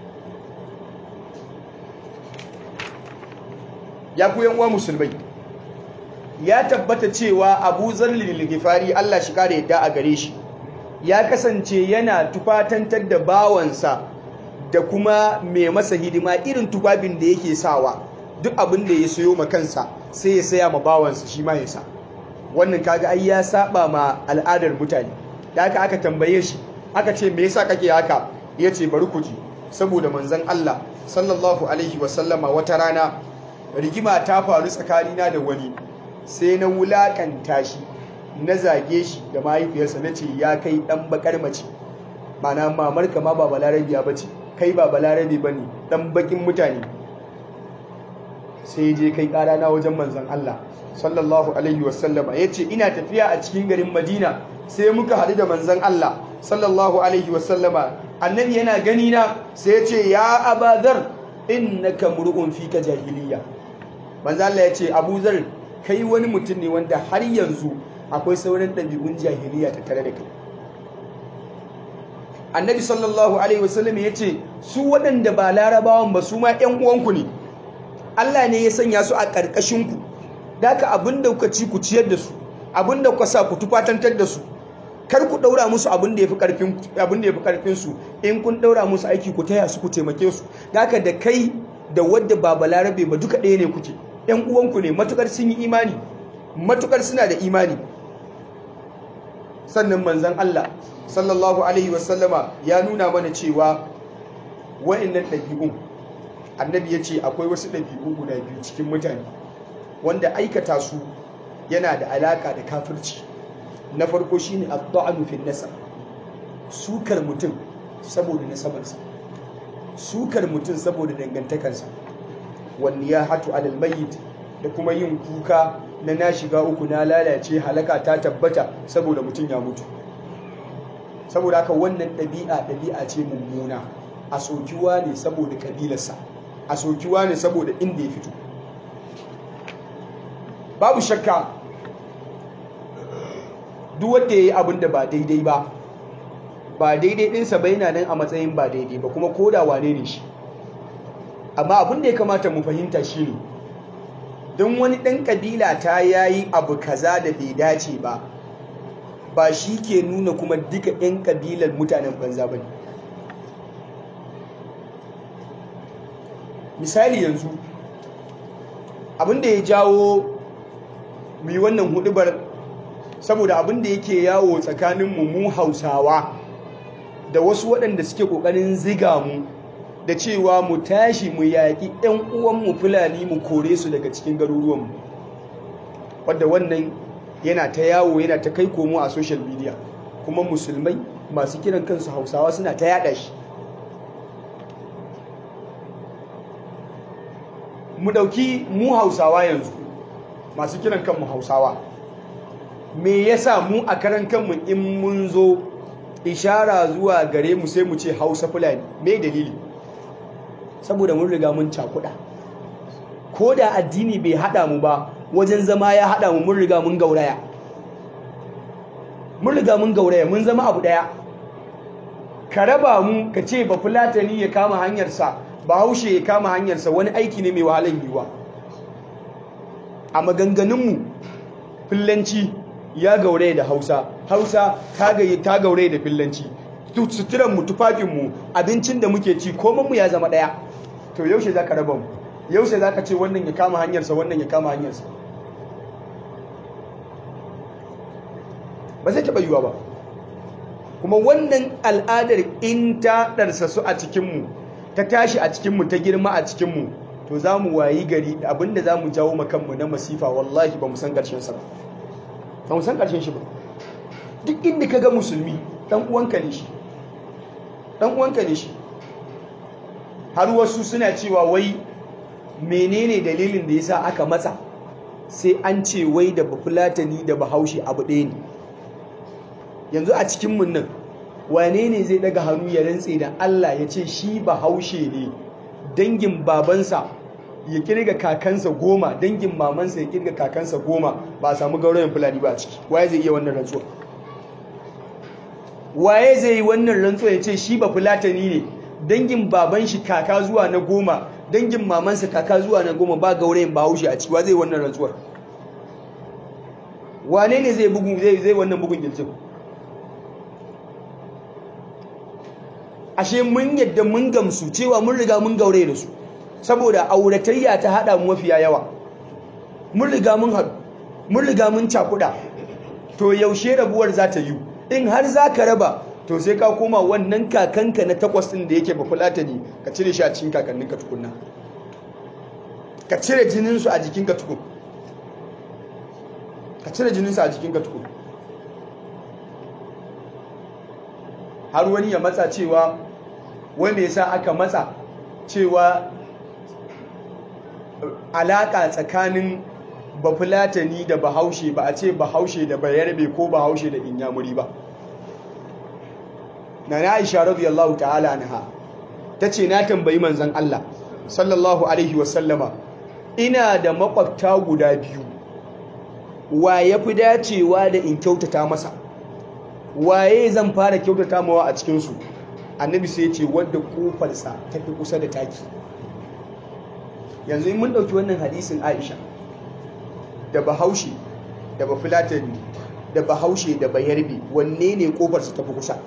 ya ku uwa musulmai ya tabbata cewa Abu Zarlil Gifari Allah shi kare yadda a gare shi ya kasance yana tufatantar da bawansa da kuma mai masa hidima irin tufafin da yake sawa duk abin da ya sayo ma kansa sai ya saya ma bawansa shi ma ya sa wannan kaga ai ya saba ma al'adar mutane da aka aka tambaye shi aka ce me yasa kake haka yace bari ku ji saboda manzon Allah sallallahu alaihi wasallama wata rana rigima ta faru tsakanina da wani sai na wulakanta shi na zage shi da mahaifiyarsa na ce ya kai dan bakar mace mana mamarka ma ba balarabiya bace kai ba balarabe bane dan bakin mutane sai je kai ƙara na wajen manzan Allah sallallahu alaihi wasallama ya ce ina tafiya a cikin garin madina sai muka haɗu da manzan Allah sallallahu alaihi wasallama annabi yana gani na sai ya ce ya abazar innaka mur'un fika jahiliya manzan Allah ya ce abuzar kai wani mutum ne wanda har yanzu akwai sauran ɗabi'un jahiliya ta tare da kai annabi sallallahu alaihi wasallam ya ce su waɗanda ba larabawan ba su ma 'yan uwanku ne Allah ne ya sanya su a ƙarƙashinku da ka abinda kuka ci ku ciyar da su abinda kuka sa ku tufatantar da su kar ku ɗaura musu abin da ya fi ƙarfin su in kun ɗaura musu aiki ku taya su ku taimake su da ka da kai da wadda ba balarabe ba duka ɗaya ne kuke ‘yan uwanku ne matukar sun yi imani matukar suna da imani sannan manzan Allah sallallahu alaihi wasallama ya nuna mana cewa wa'annan ɗabi'un annabi ya ce akwai wasu ɗabi'u guda biyu cikin mutane wanda aikata su yana da alaka da kafirci na farko shine ad-da'nu fi nasab sukar mutum saboda nasabarsa sukar mutum saboda dangantakarsa wani ya hatu alal mayyit da kuma yin kuka na na shiga uku na lalace halaka ta tabbata saboda mutum ya mutu saboda haka wannan ɗabi'a ɗabi'a ce mummuna a sokiwa ne saboda kabilarsa a sokiwa ne saboda inda ya fito babu shakka duk wanda ya yi abin da ba daidai ba ba daidai ɗinsa ba yana nan a matsayin ba daidai ba kuma koda wane ne shi amma abin da ya kamata mu fahimta shi ne don wani ɗan ƙabila ta yayi abu kaza da bai dace ba ba shi ke nuna kuma duka 'yan ƙabilar mutanen banza ba ne misali yanzu abin da ya jawo mu yi wannan hudubar saboda abin da yake yawo tsakanin mu mu hausawa da wasu waɗanda suke ƙoƙarin ziga mu da cewa mu tashi mu yaƙi 'yan uwanmu fulani mu kore su daga cikin garuruwanmu wadda wannan yana ta yawo yana ta kai komo a social media kuma musulmai masu kiran kansu hausawa suna ta yada shi mu ɗauki mu hausawa yanzu masu kiran kanmu hausawa me yasa mu a karan kanmu in mun zo ishara zuwa gare mu sai mu ce hausa fulani me dalili saboda mun riga mun cakuɗa ko da addini bai haɗa mu ba wajen zama ya haɗa mu mun riga mun gauraya mun riga mun gauraya mun zama abu ɗaya ka raba mu ka ce ba fulatani ya kama hanyarsa bahaushe ya kama hanyarsa wani aiki ne mai wahalar yiwuwa a maganganunmu fillanci ya gaure da hausa hausa ta gaure da fillanci suturanmu tufafinmu abincin da muke ci komanmu ya zama ɗaya to yaushe za ka raba mu yaushe za ka ce wannan ya kama hanyarsa wannan ya kama hanyarsa ba zai taɓa yiwuwa ba kuma wannan al'adar in ta ɗarsa su a cikinmu ta tashi a cikinmu ta girma a cikinmu to za mu wayi gari abinda za mu jawo makanmu na masifa wallahi ba mu san ƙarshensa ba ba mu san ƙarshen shi ba duk inda ka ga musulmi ɗan uwanka ne shi ɗan uwanka ne shi har wasu suna cewa wai menene dalilin da yasa aka matsa sai an ce wai da bafulatani da bahaushe abu ɗaya ne yanzu a cikin mun nan wane ne zai daga hannu ya rantse da Allah ya ce shi bahaushe ne dangin babansa ya kirga kakansa goma dangin mamansa ya kirga kakansa goma ba a samu gaurayen fulani ba a ciki waye zai iya wannan rantsuwa waye zai yi wannan rantsuwa ya ce shi ba fulatani ne dangin baban shi kaka zuwa na goma dangin mamansa kaka zuwa na goma ba gaurayen bahaushe a ciki wa zai wannan rantsuwar wane ne zai bugu zai zai wannan bugun gilcin ashe mun yadda mun gamsu cewa mun riga mun gaure da su saboda auratayya ta hada mu mafiya yawa mun riga mun haɗu mun riga mun cakuɗa to yaushe rabuwar za ta yi in har za ka raba to sai ka koma wannan kakanka na takwas ɗin da yake ba fulata ne ka cire shi a cikin kakanninka tukunna ka cire jininsu a jikinka tukun ka cire jininsu a jikinka tukun har wani ya matsa cewa wai me yasa aka matsa cewa alaka tsakanin bafulatani da bahaushe ba a ce bahaushe da bayarbe ko bahaushe da inyamuri ba na na aisha radiyallahu ta'ala anha ta ce na tambayi manzan Allah sallallahu alaihi wasallama ina da makwabta guda biyu wa ya fi dacewa da in kyautata masa waye zan fara kyautata mawa a cikinsu annabi sai ce wadda kofarsa ta fi kusa da taki yanzu in mun ɗauki wannan hadisin aisha da bahaushe da bafulatani da bahaushe da bayarbe wanne ne kofarsa ta fi kusa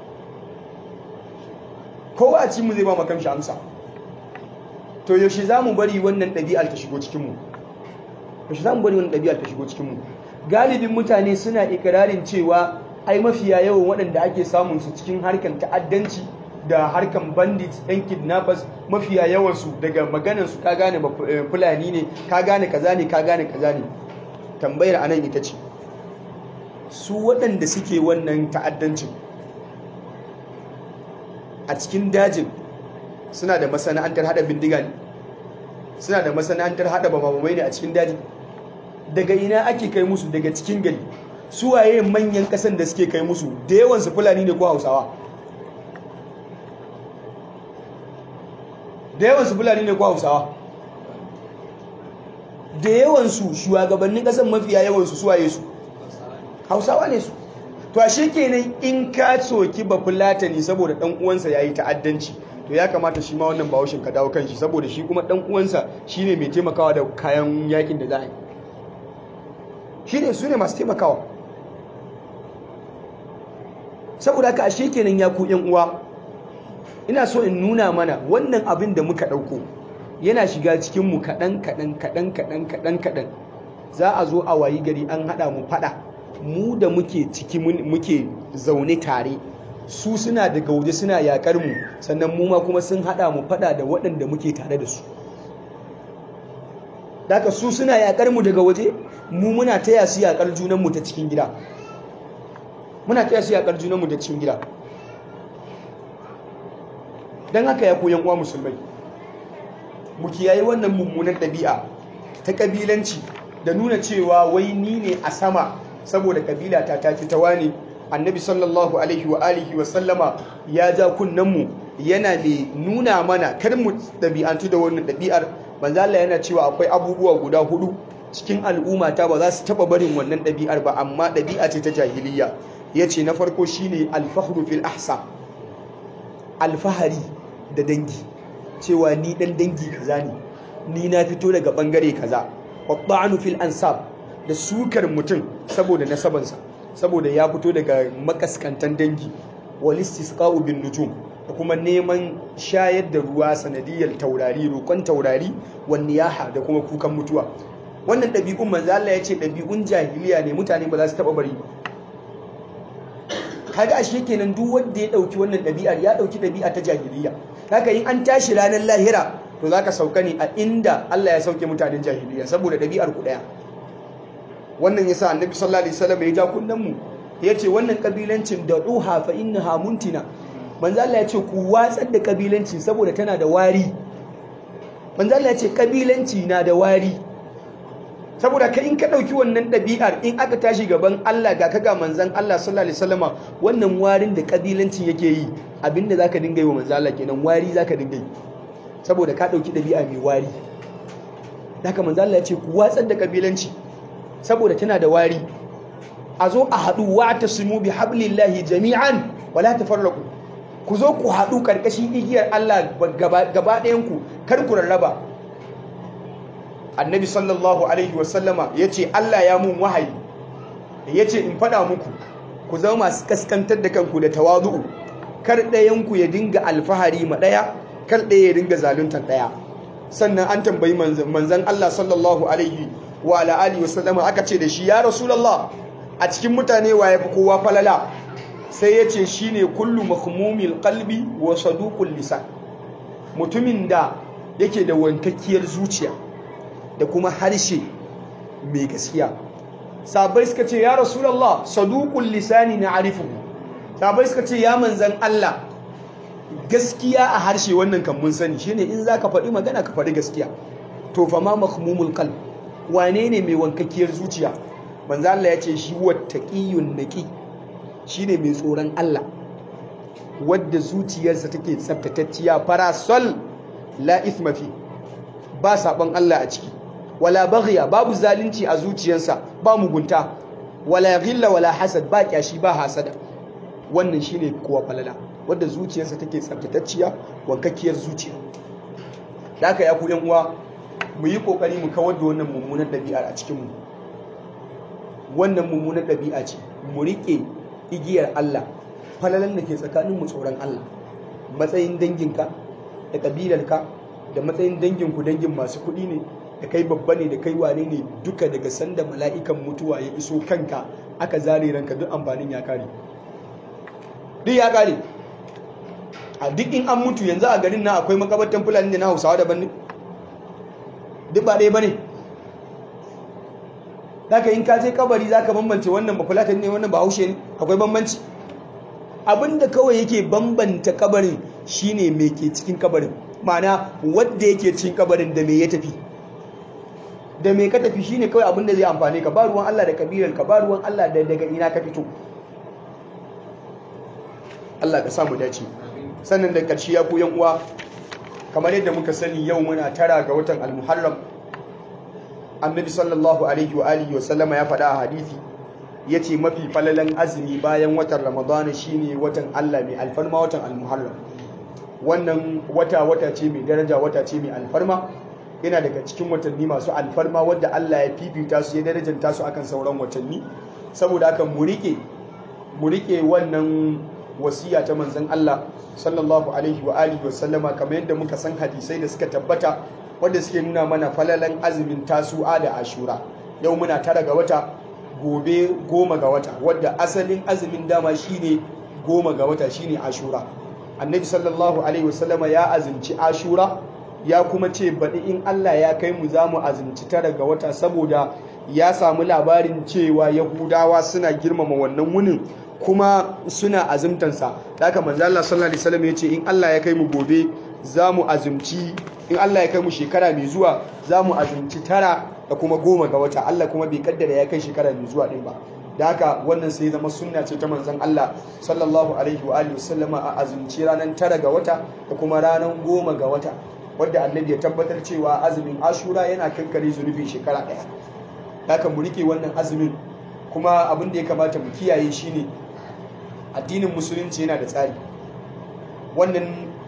kowa a cikinmu zai ba makamshi amsa to yaushe za mu bari wannan ɗabi'ar ta shigo cikinmu yaushe za mu bari wannan ɗabi'ar ta shigo cikinmu galibin mutane suna ikirarin cewa ai mafiya yawan waɗanda ake samun su cikin harkan ta'addanci da harkan bandit ɗan kidnappers mafiya yawansu daga maganansu ka gane fulani ne ka gane kaza ne ka gane kaza ne tambayar anan ita ce su waɗanda suke wannan ta'addancin a cikin dajin suna da masana'antar hada bindiga ne suna da masana'antar hada bamamai ne a cikin daji daga ina ake kai musu daga cikin gari suwaye manyan kasan da suke kai musu da yawansu fulani ne ko hausawa da yawansu fulani ne ko hausawa da yawansu shugabannin kasan mafiya yawansu suwaye su hausawa ne su to ashe kenan in ka soki ba fulatani saboda dan uwansa yayi ta'addanci to ya kamata shi ma wannan bawashin ka dawo kanshi saboda shi kuma dan uwansa shine mai taimakawa da kayan yakin da za a yi shine su ne masu taimakawa saboda haka ashe kenan ya ku yan uwa ina so in nuna mana wannan abin da muka dauko yana shiga cikin mu kadan kadan kadan kadan kadan kadan za a zo a wayi gari an hada mu fada mu da muke ciki muke zaune tare su suna daga waje suna yakar mu sannan mu ma kuma sun hada mu fada da waɗanda muke tare da su daga su suna yakar mu daga waje mu muna taya su yakar junan mu ta cikin gida muna taya su yakar junan mu ta cikin gida dan haka ya koyan uwa musulmai mu kiyaye wannan mummunan ɗabi'a ta kabilanci da nuna cewa wai ni ne a sama saboda kabila ta tafi ta wani annabi sallallahu alaihi wa alihi wa sallama ya ja kunnenmu yana mai nuna mana kar mu ɗabi'antu da wannan ɗabi'ar manzo Allah yana cewa akwai abubuwa guda hudu cikin al'umma ta ba za su taba barin wannan ɗabi'ar ba amma ɗabi'a ce ta jahiliya yace na farko shine al-fakhru fil ahsa alfahari da dangi cewa ni dan dangi kaza ne ni na fito daga bangare kaza wadda'anu fil ansab da sukar mutum saboda nasabansa saboda ya fito daga makaskantan dangi wal istisqa'u bin nujum da kuma neman shayar da ruwa sanadiyar taurari roƙon taurari wan niyaha da kuma kukan mutuwa wannan ɗabi'un manzo Allah ya ce ɗabi'un jahiliya ne mutane ba za su taɓa bari kaga ashe kenan duk wanda ya ɗauki wannan ɗabi'ar ya ɗauki ɗabi'a ta jahiliya haka in an tashi ranar lahira to zaka sauka ne a inda Allah ya sauke mutanen jahiliya saboda ɗabi'ar ku ɗaya wannan yasa annabi sallallahu alaihi wasallam ya ja kunnan mu yace wannan kabilancin da ruha fa innaha muntina manzo Allah ya ce ku watsar da kabilanci saboda tana da wari manzo Allah ya ce kabilanci na da wari saboda ka in ka dauki wannan dabi'ar in aka tashi gaban Allah ga kaga manzon Allah sallallahu alaihi wasallama wannan warin da kabilancin yake yi abinda zaka dinga yi wa manzo Allah kenan wari zaka dinga yi saboda ka dauki dabi'a mai wari haka manzo Allah ya ce ku watsar da kabilanci saboda tana da wari a zo a haɗu wa tasimu bi hablillahi jami'an wala tafarraqu ku zo ku haɗu ƙarƙashin igiyar Allah gaba ɗayanku kar ku rarraba annabi sallallahu alaihi wasallama ya ce Allah ya mun wahayi ya ce in faɗa muku ku zama masu kaskantar da kanku da tawazu'u kar ɗayanku ya dinga alfahari ma ɗaya kar ɗaya ya dinga zaluntar ɗaya sannan an tambayi manzan Allah sallallahu alaihi wa alihi wasallama aka ce da shi ya rasulullah a cikin mutane wa ya fi kowa falala sai ya ce shi ne kullu mahmumil kalbi wa saduqul lisan mutumin da yake da wankakkiyar zuciya da kuma harshe mai gaskiya sabai suka ce ya rasulullah saduqul lisani na arifuhu sabai suka ce ya manzan Allah gaskiya a harshe wannan kan mun sani shine in zaka faɗi magana ka faɗi gaskiya to fa ma mahmumul qalb wane ne mai wankakkiyar zuciya manzo Allah ya ce shi wattaqiyun naqi shine mai tsoron Allah wadda zuciyarsa take tsaftatacciya farasol la ithma fi ba saban Allah a ciki wala baghiya babu zalunci a zuciyarsa ba mugunta wala ghilla wala hasad ba kyashi ba hasada wannan shine kowa falala wadda zuciyarsa take tsaftatacciya wankakkiyar zuciya haka ya ku yan uwa mu yi kokari mu kawar da wannan mummunan ɗabi'ar a cikin mu wannan mummunan ɗabi'a ce mu riƙe igiyar Allah falalan da ke tsakanin mu tsoron Allah matsayin danginka da ƙabilarka da matsayin danginku dangin masu kuɗi ne da kai babba ne da kai wane ne duka daga sanda mala'ikan mutuwa ya iso kanka aka zare ranka duk amfanin ya kare duk ya kare a duk in an mutu yanzu a garin na akwai makabartan fulani da na hausawa daban ne duk ba ɗaya ba ne Daka in ka je kabari za ka bambance wannan ba fulatan ne wannan ba haushe ne akwai bambanci abinda kawai yake bambanta kabarin shine me ke cikin kabarin ma'ana wadda yake cikin kabarin da me ya tafi da me ka tafi shine kawai abinda zai amfane ka ba ruwan Allah da kabilar ka ba ruwan Allah da daga ina ka fito Allah ka samu dace sannan da karshe ya ku yan uwa kamar yadda muka sani yau muna tara ga watan al-muharram annabi sallallahu alaihi wa alihi wa sallama ya faɗa a hadisi yace mafi falalan azumi bayan watan ramadana shine watan Allah mai alfarma watan al-muharram wannan wata wata ce mai daraja wata ce mai alfarma yana daga cikin watanni masu alfarma wadda Allah ya fifita su ya darajanta su akan sauran watanni saboda haka mu rike mu rike wannan wasiya ta manzon Allah sallallahu alaihi wa alihi wa sallama kamar yadda muka san hadisai da suka tabbata wanda suke nuna mana falalan azumin tasu'a da ashura yau muna tara ga wata gobe goma ga wata wadda asalin azumin dama shine goma ga wata shine ashura annabi sallallahu alaihi wasallama ya azumci ashura ya kuma ce baɗi in Allah ya kai mu za mu azumci tara ga wata saboda ya samu labarin cewa yahudawa suna girmama wannan wunin kuma suna azumtansa da haka manzo Allah sallallahu alaihi wasallam ya ce in Allah ya kai mu gobe za mu azumci in Allah ya kai mu shekara mai zuwa za mu azumci tara da kuma goma ga wata Allah kuma bai kaddara ya kai shekara mai zuwa ɗin ba da haka wannan sai zama sunna ce ta manzon Allah sallallahu alaihi wa alihi wasallama a azumci ranar tara ga wata da kuma ranar goma ga wata wadda annabi ya tabbatar cewa azumin ashura yana kankare zunubin shekara ɗaya da haka mu rike wannan azumin kuma abin da ya kamata mu kiyaye shine addinin musulunci yana da tsari wannan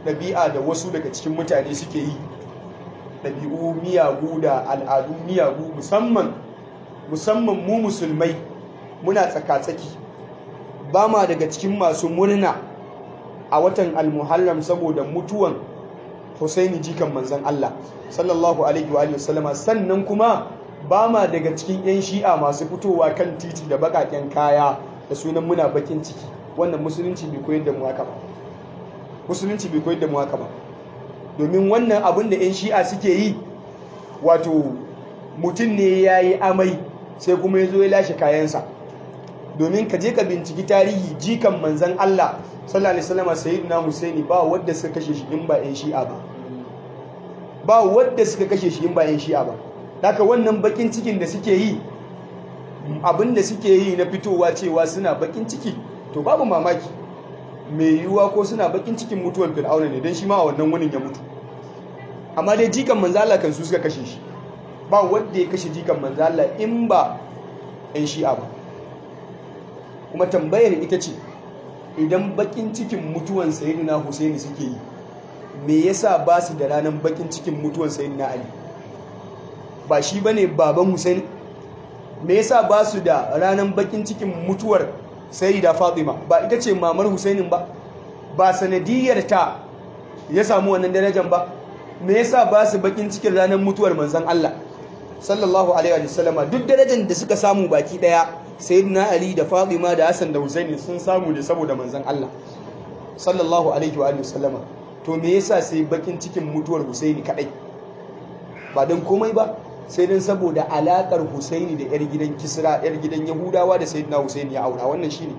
ɗabi'a da wasu daga cikin mutane suke yi ɗabi'u miyagu da al'adu miyagu musamman musamman mu musulmai muna tsaka-tsaki ba ma daga cikin masu murna a watan almuharram saboda mutuwan Husaini jikan manzan Allah sallallahu alaihi wa sallama sannan kuma ba ma daga cikin 'yan shi'a masu fitowa kan titi da bakaken kaya da sunan muna bakin ciki wannan musulunci bai koyar da mu haka ba musulunci bai koyar da mu haka ba domin wannan abin da 'yan shi'a suke yi wato mutum ne ya yi amai sai kuma ya zo ya lashe kayansa domin ka je ka binciki tarihi jikan manzan Allah sallallahu alaihi wasallam sayyidina Husaini ba wanda suka kashe shi in ba 'yan shi'a ba ba wanda suka kashe shi in ba 'yan shi'a ba haka wannan bakin cikin da suke yi abin da suke yi na fitowa cewa suna bakin ciki to babu mamaki mai yiwuwa ko suna bakin cikin mutuwar fir'auna ne don shi ma a wannan wunin ya mutu amma dai jikan manzala kan su suka kashe shi ba wanda ya kashe jikan manzala in ba 'yan shi'a ba kuma tambayar ita ce idan bakin cikin mutuwan sayyidina husaini suke yi me yasa ba su da ranar bakin cikin mutuwan sayyidina ali ba shi bane baban husaini me yasa ba su da ranar bakin cikin mutuwar sayyida fatima ba ita ce mamar husainin ba ba sanadiyar ta ya samu wannan darajar ba me yasa ba su bakin cikin ranar mutuwar manzon Allah sallallahu alaihi wa sallama duk darajar da suka samu baki daya sayyidina ali da fatima da hassan da husaini sun samu ne saboda manzon Allah sallallahu alaihi wa sallama to me yasa sai bakin cikin mutuwar husaini kadai ba don komai ba sai dan saboda alakar husaini da yar gidan kisra yar gidan yahudawa da sayyidina husaini ya aura wannan shine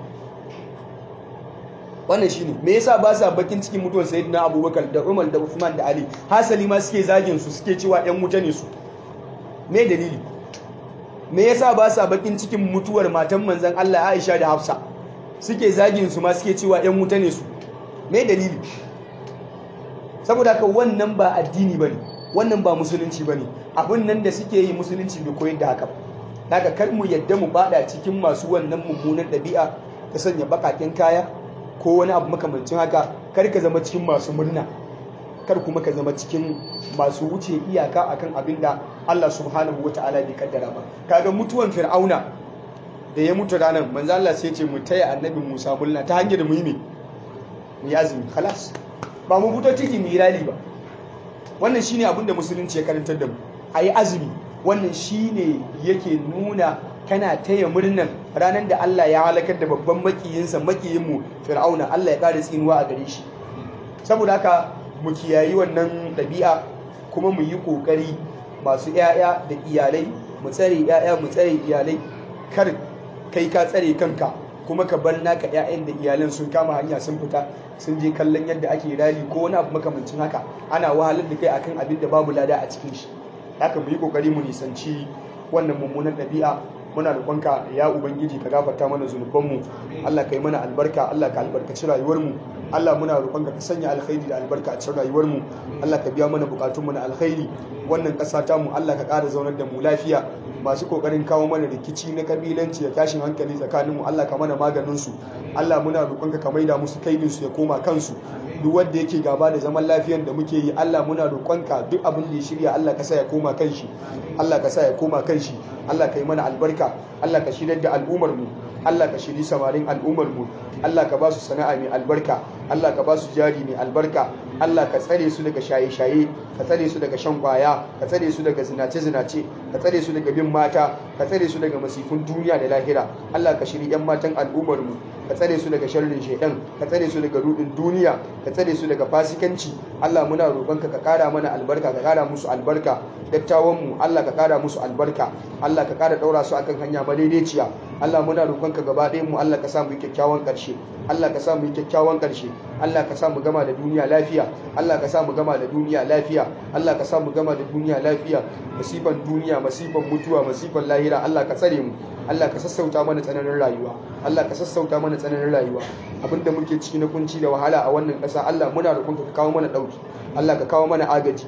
wannan shine me yasa ba sa bakin cikin mutuwar sayyidina abubakar da umar da usman da ali hasali ma suke zagin su suke cewa yan wuta ne su me dalili me yasa ba sa bakin cikin mutuwar matan manzon Allah Aisha da Hafsa suke zagin su ma suke cewa yan wuta ne su me dalili saboda haka wannan ba addini bane wannan ba musulunci bane abun nan da suke yi musulunci bai koyar da haka daga kar mu yadda mu bada cikin masu wannan mummunan ɗabi'a ta sanya bakakin kaya ko wani abu makamancin haka kar ka zama cikin masu murna kar kuma ka zama cikin masu wuce iyaka akan abin da Allah subhanahu wata'ala bai kaddara ba kaga mutuwan fir'auna da ya mutu ranar manzo Allah sai ce mu taya annabi Musa mulna ta hanyar mu yi me mu yi azumi khalas ba mu fito ciki mu yi rali ba wannan shine abin da musulunci ya karantar da mu ayi azumi wannan shine yake nuna kana taya murnan ranar da Allah ya halakar da babban makiyinsa makiyinmu fir'auna Allah ya ƙara tsinuwa a gare shi saboda haka mu kiyayi wannan ɗabi'a kuma mu yi ƙoƙari masu 'ya'ya da iyalai mu tsare 'ya'ya mu tsare iyalai kar kai ka tsare kanka kuma ka bar naka 'ya'yan da iyalan sun kama hanya sun fita sun je kallon yadda ake rali ko wani abu makamancin haka ana wahalar da kai akan abin da babu lada a cikin shi haka mu yi ƙoƙari mu nisanci wannan mummunan ɗabi'a muna roƙonka ya ubangiji ka gafarta mana zunubanmu Allah ka yi mana albarka Allah ka albarkaci rayuwarmu Allah muna roƙonka ka sanya alkhairi da albarka a cikin rayuwarmu Allah ka biya mana bukatunmu na alkhairi wannan ƙasa ta mu Allah ka ƙara zaunar da mu lafiya masu kokarin kawo mana rikici na kabilanci da tashin hankali tsakanin mu Allah ka mana maganin su Allah muna roƙonka ka maida musu kaidin su ya koma kansu duk wanda yake gaba da zaman lafiyan da muke yi Allah muna roƙonka duk abin da ya shirya Allah ka sa ya koma kanshi Allah ka sa ya koma kanshi Allah ka yi mana albarka Allah ka shirya da al'ummar mu Allah ka shiri samarin al'ummar mu Allah ka ba su sana'a mai albarka Allah ka ba su jari mai albarka Allah ka tsare su daga shaye-shaye ka tsare su daga shan kwaya ka tsare su daga zinace-zinace ka tsare su daga bin mata ka tsare su daga masifin duniya da lahira Allah ka shiri yan matan al'ummar mu ka tsare su daga sharrin shaidan ka tsare su daga rudin duniya ka tsare su daga fasikanci Allah muna roƙonka ka kara mana albarka ka kara musu albarka dattawan mu Allah ka kara musu albarka Allah ka kara daura su akan hanya madaidaiciya Allah muna roƙonka gaba ɗayan mu Allah ka sa mu kyakkyawan ƙarshe Allah ka sa mu kyakkyawan ƙarshe Allah ka sa mu gama da duniya lafiya Allah ka sa mu gama da duniya lafiya Allah ka sa mu gama da duniya lafiya masifan duniya masifan mutuwa masifan lahira Allah ka tsare mu Allah ka sassauta mana tsananin rayuwa Allah ka sassauta mana tsananin rayuwa abinda muke ciki na kunci da wahala a wannan ƙasa Allah muna roƙonka ka kawo mana ɗauki Allah ka kawo mana agaji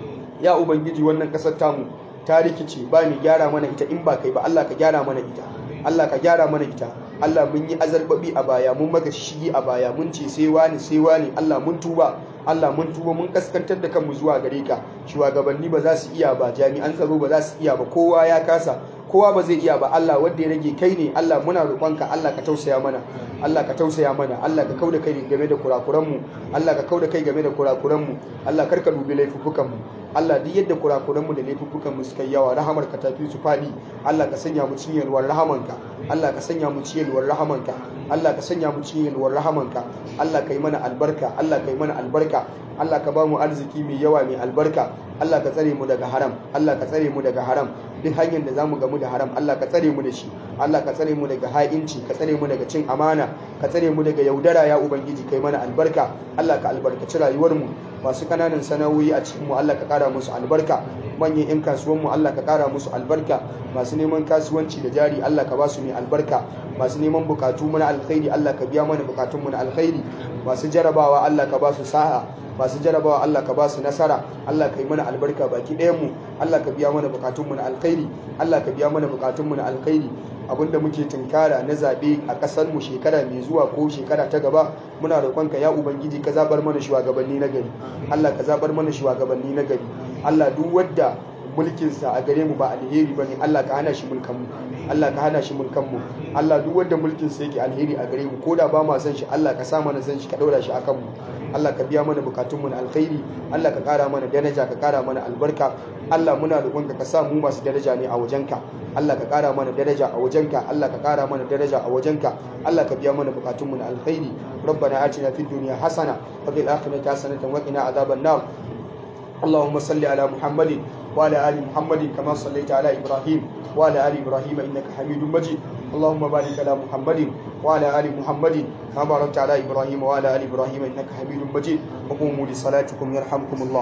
ya ubangiji wannan ƙasar tamu ta rikice ba ni gyara mana ita in ba kai ba Allah ka gyara mana ita Allah ka gyara mana ita Allah mun yi azarbabi a baya mun maka shigi a baya mun ce sai wani sai wani Allah mun tuba Allah mun tuba mun kaskantar da kanmu zuwa gare ka shugabanni ba za su iya ba jami'an tsaro ba za su iya ba kowa ya kasa kowa ba zai iya ba Allah wanda ya rage kai ne Allah muna roƙonka Allah ka tausaya mana Allah ka tausaya mana Allah ka kauda kai game da kurakuran mu Allah ka kauda kai game da kurakuran mu Allah karka dubi laifukan mu Allah duk yadda kurakuran mu da laifukan mu suka yawa rahamar ka tafi su fadi Allah ka sanya mu cikin yalwar rahamanka Allah ka sanya mu cikin yalwar rahamanka Allah ka sanya mu cikin yalwar rahamanka Allah ka yi mana albarka Allah ka yi mana albarka Allah ka ba mu arziki mai yawa mai albarka Allah ka tsare mu daga haram Allah ka tsare mu daga haram duk hanyar da zamu gamu da haram Allah ka tsare mu da shi Allah ka tsare mu daga ha'inci ka tsare mu daga cin amana ka tsare mu daga yaudara ya ubangiji kai mana albarka Allah ka albarkaci rayuwar mu masu kananan sana'o'i a cikin mu Allah ka kara musu albarka manyan yan kasuwan mu Allah ka kara musu albarka masu neman kasuwanci da jari Allah ka ba su mai albarka masu neman bukatu mana alkhairi Allah ka biya mana bukatun mu na alkhairi masu jarabawa Allah ka ba su sa'a masu jarabawa Allah ka ba su nasara Allah ka yi mana albarka baki ɗayan mu Allah ka biya mana bukatun mu na alkhairi Allah ka biya mana bukatun mu na alkhairi abinda muke tunkara na zabe a kasar mu shekara mai zuwa ko shekara ta gaba muna roƙonka ya ubangiji ka zabar mana shugabanni na gari Allah ka zabar mana shugabanni na gari Allah duk wanda mulkinsa a gare mu ba alheri bane Allah ka hana shi mulkan mu Allah ka hana shi mulkan mu Allah duk wanda mulkinsa yake alheri a gare mu koda ba ma san shi Allah ka sa mana san shi ka daura shi akan mu Allah ka biya mana bukatun mu na alkhairi Allah ka kara mana daraja ka kara mana albarka Allah muna roƙonka ka sa mu masu daraja ne a wajenka Allah ka kara mana daraja a wajenka Allah ka kara mana daraja a wajenka Allah ka biya mana bukatun mu na alkhairi ربنا آتنا في الدنيا حسنة وفي الآخرة حسنة وقنا عذاب النار اللهم صل على محمد وعلى آل محمد كما صليت على إبراهيم وعلى آل إبراهيم إنك حميد مجيد اللهم بارك على محمد وعلى آل محمد كما باركت على إبراهيم وعلى آل إبراهيم إنك حميد مجيد وقوموا لصلاتكم يرحمكم الله